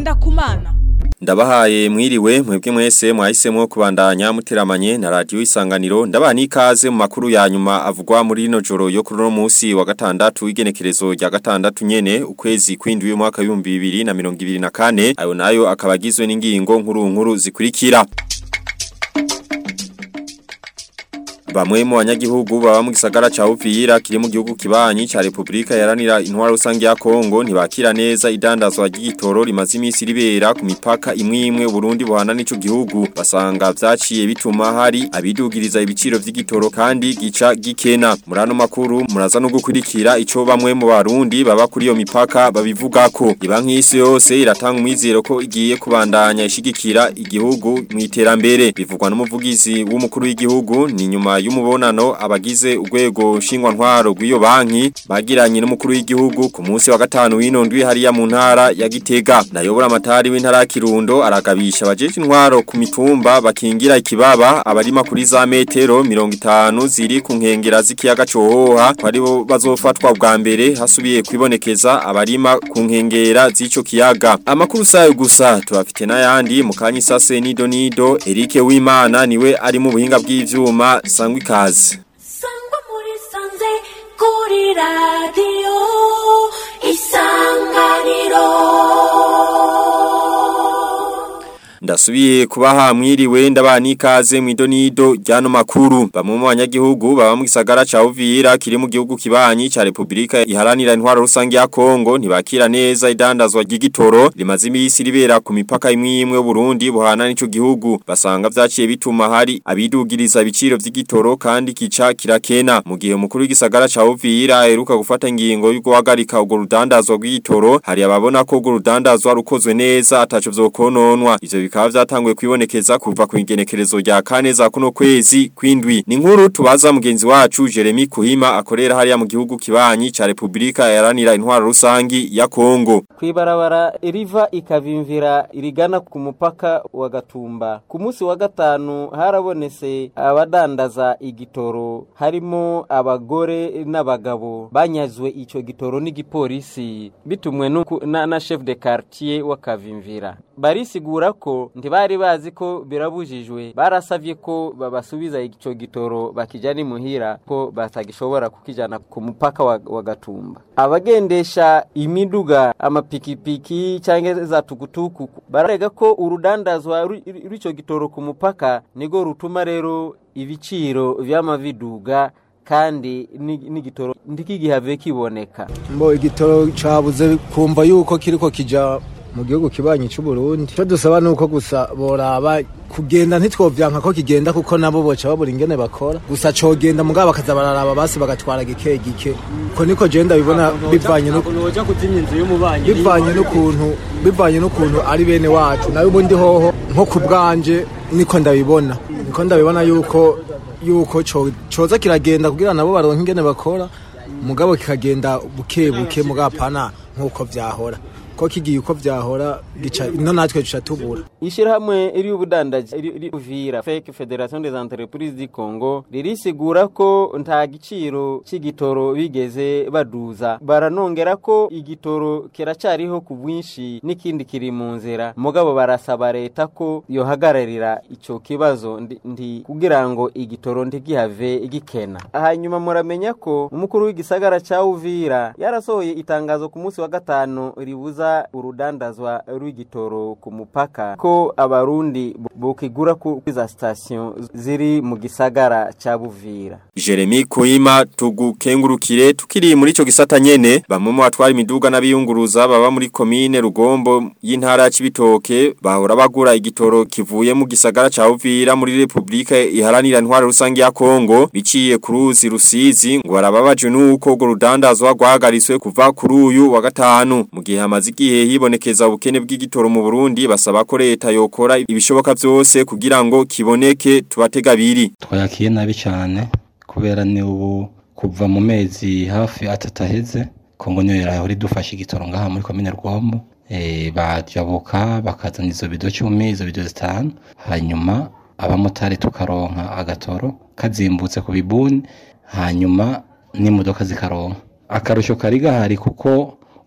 Kumana Ndabahaye mwiriwe mwebwe mwese mwahisemo kubandanya muteramanye na radio isanganiro ndabaha nikaze mu makuru ya nyuma avugwa muri rino joro yo kuri no munsi wa gatandatu w'igenekerezo rya gatandatu nyene ukwezi kwindwi mwaka wa 2024 ayo nayo akabagizwe n'ingingo nkuru nkuru zikurikira Bamwe mu banyagihugu baba mu gisagara ca Uvira kiri mu gihugu kibanyi ca Republika yaranira intwaro rusange ya Kongo ntibakira neza idandazwa ry'igitoro rimaze imisi ribera ku mipaka imwe imwe Burundi buhana n'ico gihugu basanga vyaciye bituma hari abidugiriza ibiciro vy'igitoro kandi gica gikena murano makuru muraza no gukurikira ico bamwe mu barundi baba kuri iyo mipaka babivugako ibanki y'isi yose iratanga umwizero ko igiye kubandanya ishigikira igihugu mu iterambere bivugwa n'umuvugizi w'umukuru w'igihugu ni nyuma y'umubonano abagize urwego shingwa ntwaro rw'iyo banki bagiranye n'umukuru w'igihugu ku munsi wa gatanu w'inondwi hariya mu ntara ya Gitega nayobora amatari w'intara ya Kirundo aragabisha abajeje intwaro ku mitumba bakingira ikibaba abarima kuri za metero 50 ziri ku nkengera z'ikiyaga cohoha kwaribo bazofatwa bwa mbere hasubiye kwibonekeza abarima ku nkengera z'ico kiyaga amakuru sayo gusa tubafite n'ayandi mu kanyi sase nido nido Eric Wimana niwe ari mu buhinga bw'ivyuma sangwa ikaze sangwa muri sanze kuri radiyo isanganiro Ndasubiye kubaha mwiriwe ndabaha nikaze mwidonido ryano makuru bamwe mu banyagihugu baba mu gisagara ca Uvira kiri mu gihugu kibanyi ca Republika iharanira intwaro rusange ya Kongo ntibakira neza idandazwa ry'igitoro rimaze imisi ribera ku mipaka imwe imwe Burundi buhana n'ico gihugu basanga vyaciye bituma hari abidugiriza ibiciro vy'igitoro kandi kica kirakena mu gihe umukuru w'igisagara ca Uvira aheruka gufata ingingo yo guhagarika urwo rudandazwa rw'igitoro hari ababona ko urwo rudandazwa rukozwe neza ataco vyokononwa ivyo bikaba vyatanguye kwibonekeza kuva ku igenekerezo rya kane za kuno kwezi kwindwi ni nkuru tubaza mugenzi wacu Jeremy Kuhima akorera hariya mu gihugu kibanyi ca Republika yaranira intwaro rusangi ya Kongo kwibarabara riva ikavimvira irigana ku mupaka wa Gatumba ku munsi wa gatanu harabonetse abadandaza igitoro harimo abagore n'abagabo banyazwe ico gitoro n'igipolisi bitumwe na, na chef de quartier wa Kavimvira barisigura ko ntibari bazi ko birabujijwe barasavye ko babasubiza ico gitoro bakijana imuhira ko batagishobora kukijana ku mupaka wa, wa Gatumba abagendesha imiduga amapikipiki cyangwa za tukutuku bararega ko urudandazwa rw'ico gitoro ku mupaka nigo rutuma rero ibiciro vy'amaviduga kandi n'igitoro ntikigihave kiboneka mbo igitoro cabuze kumva yuko kiriko kija mu gihugu kibanyi cy'u Burundi cyo dusaba nuko gusa boraba kugenda ntitwovyanka ko kigenda kuko nabo boca babura ingene bakora gusa cogenda mugabo bakaza bararaba basi bagatwara gike gike ko niko jenda bibona bivanye no noja kuzimya inzu y'umubanyi bivanye n'ukuntu bivanye n'ukuntu ari bene wacu nawe ubundi hoho nko ku bwanje niko ndabibona niko ndabibona yuko yuko coza kiragenda kugira nabo baronke ingene bakora mugabo kikagenda buke buke mugabo pana nkuko vyahora ko kigiye uko vyahora gica ino natwe duca tubura ishirahamwe iri ubudandaji iri Uvira Fake Federation des Entreprises du Congo ririsigura ko nta giciro c'igitoro bigeze baduza baranongera ko igitoro kiracariho ku bwinshi n'ikindi kiri mu nzira mugabo barasaba leta ko yohagararira ico kibazo ndi kugira ngo igitoro ntigihave igikena hanyuma muramenya ko umukuru w'igisagara ca Uvira yarasohoye itangazo ku munsi wa gatanu ribuza urudandazwa rw'igitoro ku mupaka ko abarundi bukigura ku za station ziri mu gisagara ca Buvira Jeremy Kuima tugukengurukire tukiri muri ico gisata nyene bamwe mu batwara imiduga n'abiyunguruza baba muri commune Rugombo y'intara ya Cibitoke bahora bagura igitoro kivuye mu gisagara ca Uvira muri Republika iharanira intwaro rusange ya Kongo biciye ku ruzi rusizi ngo barababaje nuko urwo rudandazwa rwahagariswe kuva kuri uyu wa gatanu mu gihe hamaze igihe hibonekeza ubukene bw'igitoro mu Burundi basaba ko leta yokora ibishoboka byose kugira ngo kiboneke tubatega biri twayakiye nabi cyane kubera ni ubu kuva mu mezi hafi atatu aheze kongo niyo yarahora idufasha igitoro ngaha muri komine rwombo eh, bajabuka bakazana izo bido cumi izo bido zitanu hanyuma abamotari tukaronka agatoro kazimbutse ku bibuni hanyuma n'imodoka zikaronka akarusho kari gahari kuko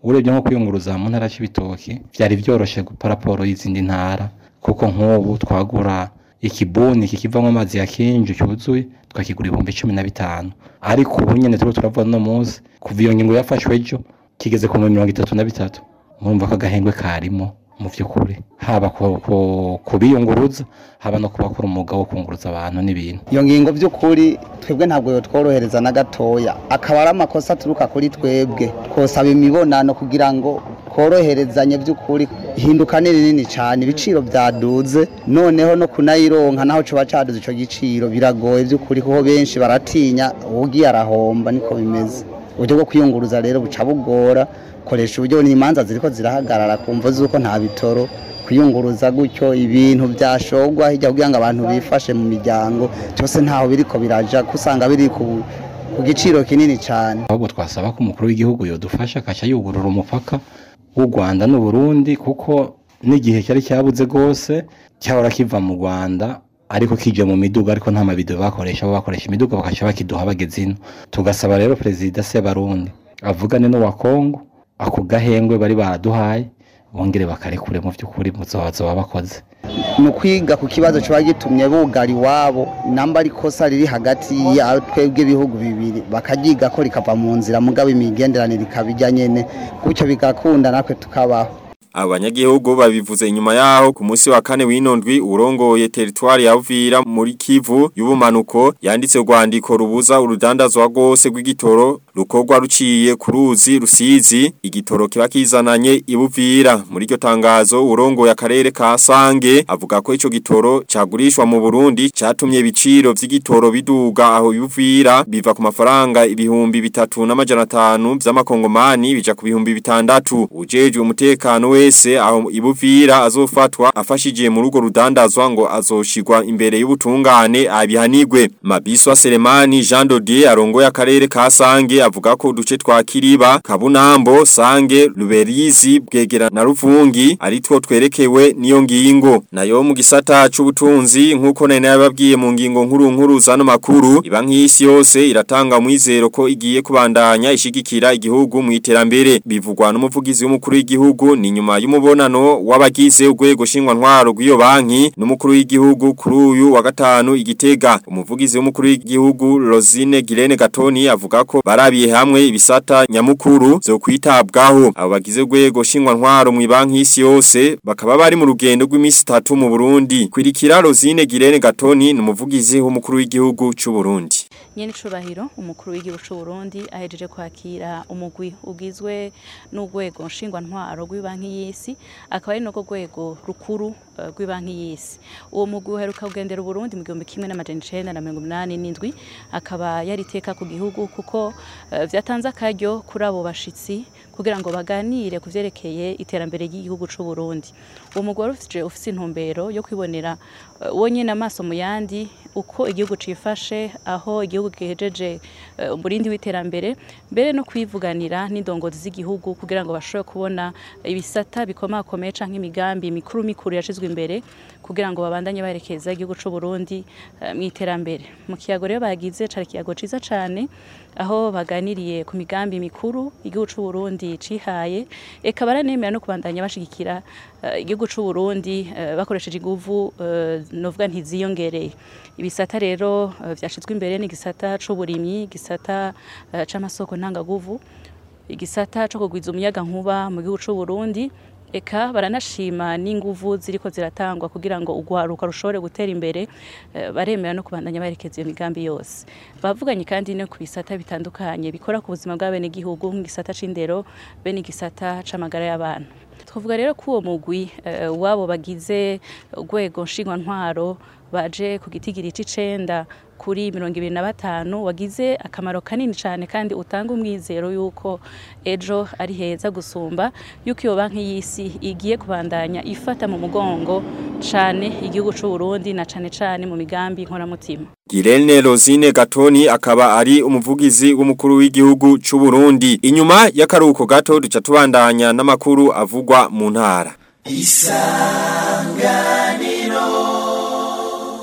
urebye nko kwiyunguruza mu ntara y'ibitoki byari byoroshe paraporo y'izindi ntara kuko nk'ubu twagura ikibuni kikivamo amazi ya kinju cyuzuye twakigura ibihumbi cumi na bitanu ariko ubu nyine turiho turavuga no munsi kuva iyo ngingo yafashwe ejo kigeze ku mirongo itatu na bitatu murumva ko agahengwe karimo mu by'ukuri haba ku- ku- kubiyunguruza haba no kubakora umwuga wo kunguruza abantu n'ibintu iyo ngingo by'ukuri twebwe ntabwo yotworohereza na gatoya akaba ari amakosa aturuka kuri twebwe twosaba imibonano kugira ngo tworoherezanye by'ukuri hinduka ni rinini cyane ibiciro byaduze noneho no kunayironka naho coba caduze ico giciro biragoye by'ukuri kuko benshi baratinya ugiye arahomba niko bimeze uburyo bwo kwiyunguruza rero buca bugora koresha uburyo n'imanza ziriko zirahagarara kumva zuko nta bitoro kwiyunguruza gutyo ibintu byashogwa hirya kugira ngo abantu bifashe mu miryango cyose ntaho biriko biraja kusanga biri ku, ku giciro kinini cyane ahubwo twasaba ko umukuru w'igihugu yodufasha akaca yugurura umupaka w'u Rwanda n'u Burundi kuko n'igihe cyari cyabuze rwose cyahora kiva mu Rwanda ariko kije mu miduga ariko nta mabido bakoresha bo bakoresha imiduga bakaca bakiduha bageze ino tugasaba rero perezida se barundi avugane n'uwa Kongo ako gahengwe bari baraduhaye bongere bakarekure mu by'ukuri muzobazo babakoze ni ukwiga ku kibazo kiba gitumye bugara iwabo namba ari ikosa riri hagati ya twebwe ibihugu bibiri bakaryiga ko rikava mu nzira mugabo imigenderanire ikaba ijya nyene gutyo bigakunda natwe tukabaho Abanyagihugu babivuze inyuma yaho ku munsi wa kane w'inondwi urongoye teritwari ya Uvira muri Kivu y'ubumanuko yanditse urwandiko rubuza urudandazwa rwose rw'igitoro rukorwa ruciye ku ruzi rusizi igitoro kiba kizananye ibuvira muri iryo tangazo urongoye akarere ka Sange avuga ko ico gitoro cagurishwa mu Burundi catumye ibiciro vy'igitoro biduga aho ibuvira biva ku mafaranga ibihumbi bitatu n'amajana atanu vy'amakongomani bija ku bihumbi bitandatu ujejwe umutekano wese aho ibuvira azofatwa afashije mu rugo rudandazwa ngo azoshigwa imbere y'ubutungane abihanigwe Mabiswa Selemani Jean Dodier arongoye akarere ka Sange avuga ko uduce twa Kiriba Kabunambo Sange Luberizi Bwegera na Ruvungi ari two twerekewe niyo ngingo nayo mu gisata c'ubutunzi nkuko nene yababwiye mu ngingo nkuru nkuru zano makuru iba nk'isi yose iratanga mwizero ko igiye kubandanya ishigikira igihugu mu iterambere bivugwa n'umuvugizi w'umukuru w'igihugu ni nyuma y'umubonano w'abagize urwego shingwa ntwaro rw'iyo banki n'umukuru w'igihugu kuri uyu wa gatanu igitega umuvugizi w'umukuru w'igihugu Rosine Girene Gatoni avuga ko barabiye hamwe ibisata nyamukuru zo kwitabwaho abo bagize urwego shingwa ntwaro mu banki y'isi yose bakaba bari mu rugendo rw'imisi 3 mu Burundi kwirikira Rosine Girene Gatoni n'umuvugizi w'umukuru w'igihugu cy'u Burundi nyene icubahiro umukuru w'igihugu c'u Burundi ahejeje kwakira umugwi ugizwe n'urwego nshingwa ntwaro rw'ibanki y'isi akaba ari nako rwego rukuru eh, rw'ibanki y'isi uwo mugwi uheruka kugendera Burundi mu gihumbi kimwe n'amajana icenda na mirongo inani n'indwi akaba yari iteka ku gihugu kuko eh, vyatanze akaryo kuri abo bashitsi kugira ngo baganire ku vyerekeye iterambere ry'igihugu c'u Burundi uwo mugwi wari ufise ufise intumbero yo kwibonera eh, wonyene amaso mu yandi uko igihugu cifashe aho igihugu gihejeje eh, umurindi w'iterambere mbere no kwivuganira n'indongozi z'igihugu kugira ngo bashobore kubona ibisata bikomakomeye canke imigambi mikuru mikuru yashizwe imbere kugira ngo babandanye baherekeza igihugu c'u Burundi eh, mu iterambere mu kiyago rero bagize cari ikiyago ciza cane aho baganiriye ku migambi mikuru igihugu c'u Burundi cihaye eka baranemera no kubandanya bashigikira eh, igihugu c'u Burundi eh, bakoresheje inguvu eh, novuga ntiziyongereye ibisata rero eh, vyashizwe imbere ni igisata c'uburimyi igisata eh, c'amasoko ntangaguvu igisata co kugwiza umuyaga nkuba mu gihugu c'u Burundi eka baranashima n'inguvu ziriko ziratangwa kugira ngo ugwaruka rushobore gutera imbere eh, baremera no kubandanya baherekeza iyo migambi yose bavuganye kandi no ku bisata bitandukanye bikora ku buzima bw'abene gihugu nk'igisata c'indero be n'igisata c'amagara y'abantu twavuga rero ko uwo mugwi eh, wabo bagize urwego nshingwantwaro baje ku gitigiri c'icenda kuri mirongo ibiri na batanu wagize akamaro kanini cyane kandi utanga umwizero yuko ejo ari heza gusumba yuko iyo banki y'isi igiye kubandanya ifata mu mugongo cyane igihugu c'u Burundi na cane cane mu migambi nkoramutima Girene Rosine Gatoni akaba ari umuvugizi w'umukuru w'igihugu c'u Burundi inyuma y'akaruhuko gato duca tubandanya n'amakuru avugwa mu ntara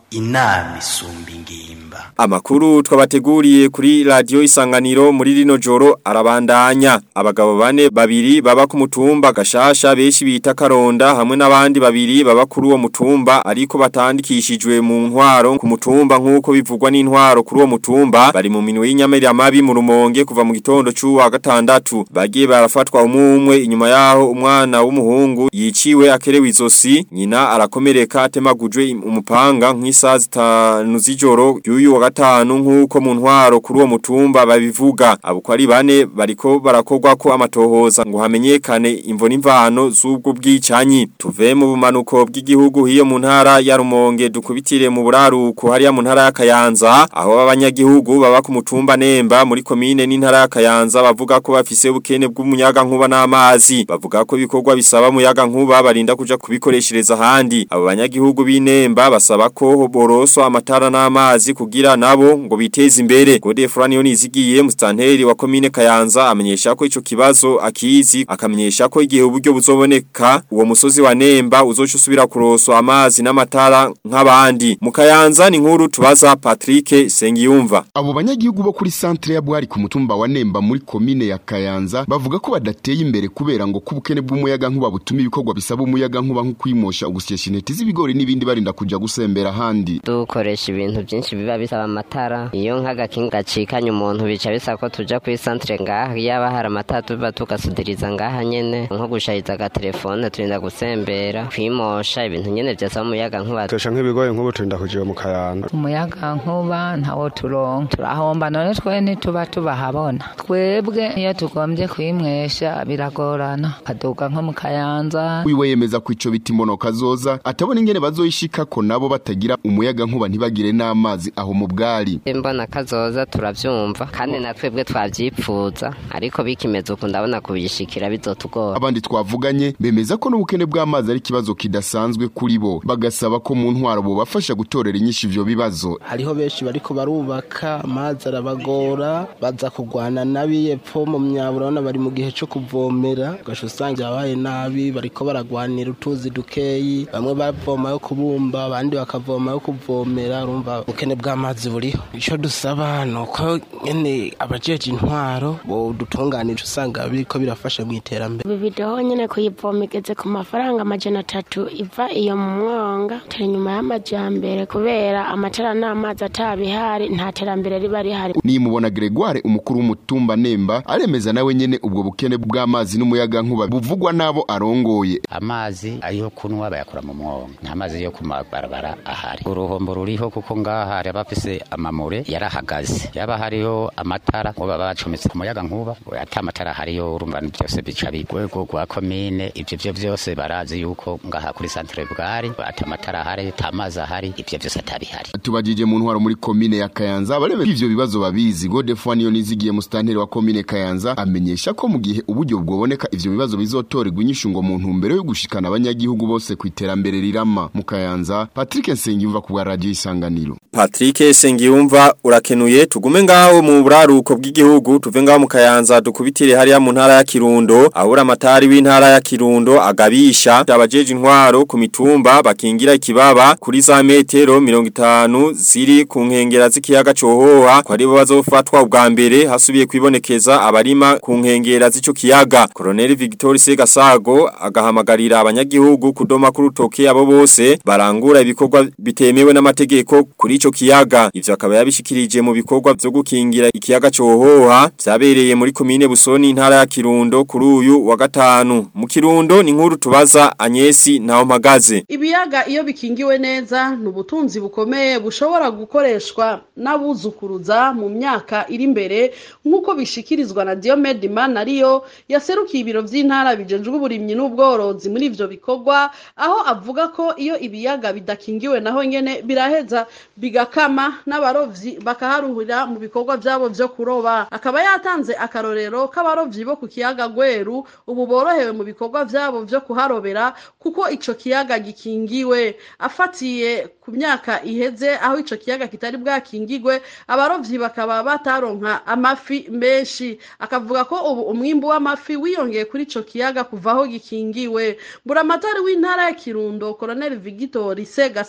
inama isumba ingimba Amakuru twabateguriye kuri radio isanganiro muri rino joro arabandanya abagabo bane babiri baba ku mutumba gashasha beshi bita karonda hamwe n'abandi babiri baba kuri uwo mutumba ariko batandikishijwe mu ntwaro ku mutumba nkuko bivugwa n'intwaro kuri uwo mutumba bari mu minwe y'inyamerya mabi mu rumonge kuva mu gitondo c'uwa gatandatu bagiye barafatwa umumwe inyuma yaho umwana w'umuhungu yiciwe akerewe izosi nyina arakomereka atemagujwe umupanga nk'isaha zitanu z'ijoro y'uyu wa gatanu nk'uko mu ntwaro kuri uwo mutumba babivuga abo ko ari bane bariko barakorwa ko amatohoza ngo hamenyekane imvo n'imvano z'ubwo bwicanyi tuve mu bumanuko bw'igihugu hiyo mu ntara ya Rumonge dukubitire mu buraruko hariya mu ntara ya Kayanza aho abanyagihugu baba ku mutumba Nemba muri komine n'intara ya Kayanza bavuga ko bafise ubukene bw'umuyaga nkuba n'amazi bavuga ko ibikorwa bisaba umuyaga nkuba barinda kuja kubikoreshereza ahandi abo banyagihugu b'inemba basaba ko boroswa amatara n'amazi kugira nabo ngo biteze imbere Gode Franiyo nizigiye mustanteri wa komine Kayanza amenyesha ko ico kibazo akizi akamenyesha ko igihe uburyo buzoboneka uwo musozi wa Nemba uzoca usubira kuroswa amazi n'amatara nk'abandi mu Kayanza ni nkuru tubaza Patrick Sengiyumva Abo banyagihugu bo kuri centre ya Bwari ku mutumba wa Nemba muri komine ya Kayanza bavuga ko badateye imbere kubera ngo kubukene bw'umuyaga nkuba butuma ibikorwa bisaba umuyaga nkuba nko kwimosha ugusyesha intete z'ibigori n'ibindi barinda kuja gusembera handi dukoresha ibintu byinshi biba bisaba amatara iyo nk'agakinga gacikanye umuntu bica bisaba ko tuja kuri centre ngaha yaba hari amatara tuba tugasudiriza ngaha nyene nko gushariza agatelefone turinda gusembera kwimosha ibintu nyene vyasaba umuyaga nkuba Tosha nk'ibigori nk'ubu turinda kujiba mu kayanga umuyaga nkuba ntawo turonka turahomba none twe ntituba tubahabona twebwe iyo tugombye kwimwesha biragorana kaduga nko mu kayanza wiwe yemeza ko ico biti imbonoka zoza atabona ingene bazoyishika ko nabo batagira umuyaga nkuba ntibagire n'amazi aho mu bwari mbona kazoza turavyumva kandi na twebwe twavyipfuza ariko bikimeze uku ndabona kubishikira bizotugora abandi twavuganye bemeza ko n'ubukene bw'amazi ari ikibazo kidasanzwe kuri bo bagasaba ko mu ntwaro bobafasha gutorera inyinshi ivyo bibazo hariho benshi bariko barubaka amazi arabagora baza kugwana nabi epfo mu myabura urabona bari mu gihe co kuvomera ugasha usanga yabaye nabi bariko baragwanira utuzi dukeyi bamwe bavoma yo kubumba abandi bakavoma yo kuvomera urumva ubukene bw'amazi buriho ico dusaba ni uko nyene abajeje intwaro bodutunganije usanga biriko birafasha mu iterambere ibi bidoho nyene kuyivoma igeze ku mafaranga amajana atatu iva iyo mu mwonga turi inyuma y'amajambere kubera amatara n'amazi atabihari nta terambere riba rihari nimubona Gregoire umukuru w'umutumba Nemba aremeza nawe nyene ubwo bukene bw'amazi n'umuyaga nkuba buvugwa nabo arongoye amazi ayo kunwa bayakura mu mwonga nta mazi yo ku mabarabara ahari uruhombo ruriho kuko ngaha hari abafise amamure yarahagaze yaba hariho amatara ngo baba bacometse ku muyaga nkuba ata amatara hariyo urumva byose bica bigwego rwa komine ivyo vyo vyose barazi yuko ngaha kuri centre bwari ata amatara ahari ata amazi ahari ivyo vyose atabihari tubajije mu ntwaro muri komine ya Kayanza baremera ivyo bibazo babizi Godefroid niyo nizigiye mu stanteri wa komine Kayanza amenyesha ko mu gihe uburyo bwoboneka ivyo bibazo bizotorerwa inyishu ngo mu ntumbero yo gushikana abanyagihugu bose ku iterambere rirama mu Kayanza Patrick Nsengiyumva ku bwa radio isanganiro Patrick Sengiyumva urakenuye tugume ngaho mu buraruko bw'igihugu tuve ngaho mu Kayanza dukubitire hariya mu ntara ya Kirundo ahura amatari w'intara ya Kirundo agabisha abajeje intwaro ku mitumba bakingira ikibaba kuri za metero 50 ziri ku nkengera z'ikiyaga cohoha ko ari bo bazofatwa ubwa mbere hasubiye kwibonekeza abarima ku nkengera z'ico kiyaga Colonel Victor Segasago agahamagarira abanyagihugu kudoma ku rutoke abo bose barangura ibikorwa bitemewe n'amategeko kuri ico kiyaga ivyo akaba yabishikirije mu bikorwa byo gukingira ikiyaga cohoha vyabereye muri komine Busoni intara ya Kirundo kuri uyu wa gatanu mu Kirundo ni nkuru tubaza Anyesi naho mpagaze ibiyaga iyo bikingiwe neza ni ubutunzi bukomeye bushobora gukoreshwa n'abuzukuruza mu myaka iri imbere nk'uko bishikirizwa na Diomed Manariyo yaserukiye ibiro vy'intara bijejwe uburimyi n'ubworozi muri ivyo bikorwa aho avuga ko iyo ibiyaga bidakingiwe naho nyene biraheza bigakama n'abarovyi bakaharuhira mu bikorwa vyabo vyo kuroba akaba yatanze akarorero k'abarovyi bo ku kiyaga Gweru ubu borohewe mu bikorwa vyabo vyo kuharobera kuko ico kiyaga gikingiwe afatiye ku myaka iheze aho ico kiyaga kitari bwakingigwe abarovyi bakaba bataronka amafi menshi akavuga ko ubu umwimbu w'amafi wiyongeye kuri ico kiyaga kuva aho gikingiwe buramatari w'intara ya Kirundo Colonel Victor Segasago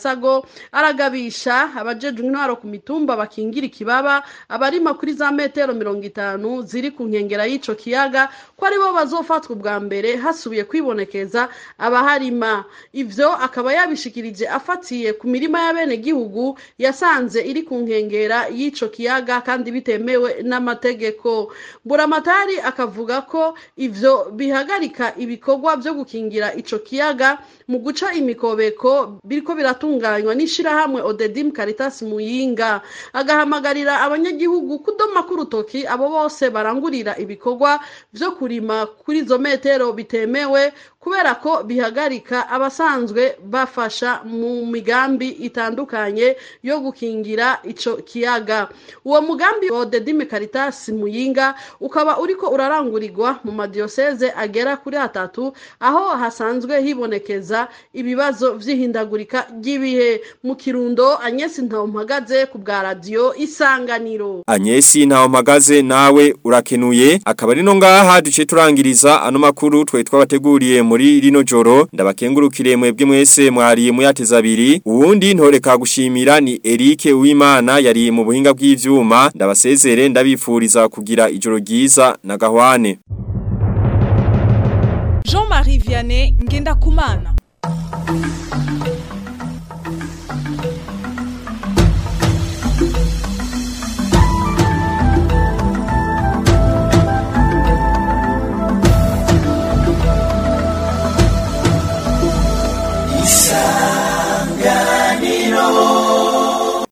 aragabisha abajejwe intwaro ku mitumba bakingira ikibaba abarima kuri za metero mirongo itanu ziri ku nkengera y'ico kiyaga ko aribo bazofatwa ubwa mbere hasubiye kwibonekeza abaharima ivyo akaba yabishikirije afatiye ku mirima y'abenegihugu yasanze iri ku nkengera y'ico kiyaga kandi bitemewe n'amategeko buramatari akavuga ko ivyo bihagarika ibikorwa vyo gukingira ico kiyaga mu guca imikobeko biriko biratunganywa n'ishirahamwe odedim caritas muyinga agahamagarira abanyagihugu kudoma k'urutoki abo bose barangurira ibikorwa vyo kurima kuri izo metero bitemewe kubera ko bihagarika abasanzwe bafasha mu migambi itandukanye yo gukingira ico kiyaga uwo mugambi wa Dedime Caritas Muyinga ukaba uriko urarangurirwa mu madiyoseze agera kuri atatu aho hasanzwe hibonekeza ibibazo vy'ihindagurika ry'ibihe mu Kirundo Agnes Ntawompagaze ku bwa radio Isanganiro Anyesi ntaho mpagaze nawe urakenuye akaba ari no ngaha duce turangiriza ano makuru twe twabateguriye muri rino joro ndabakengurukire mwebwe mwese mwariye muyateza abiri uwundi ntoreka gushimira ni Eric Uwimana yari mu buhinga bw'ivyuma ndabasezere ndabifuriza kugira ijoro ryiza na gahwane Jean-Marie Vianney Ngenda Kumana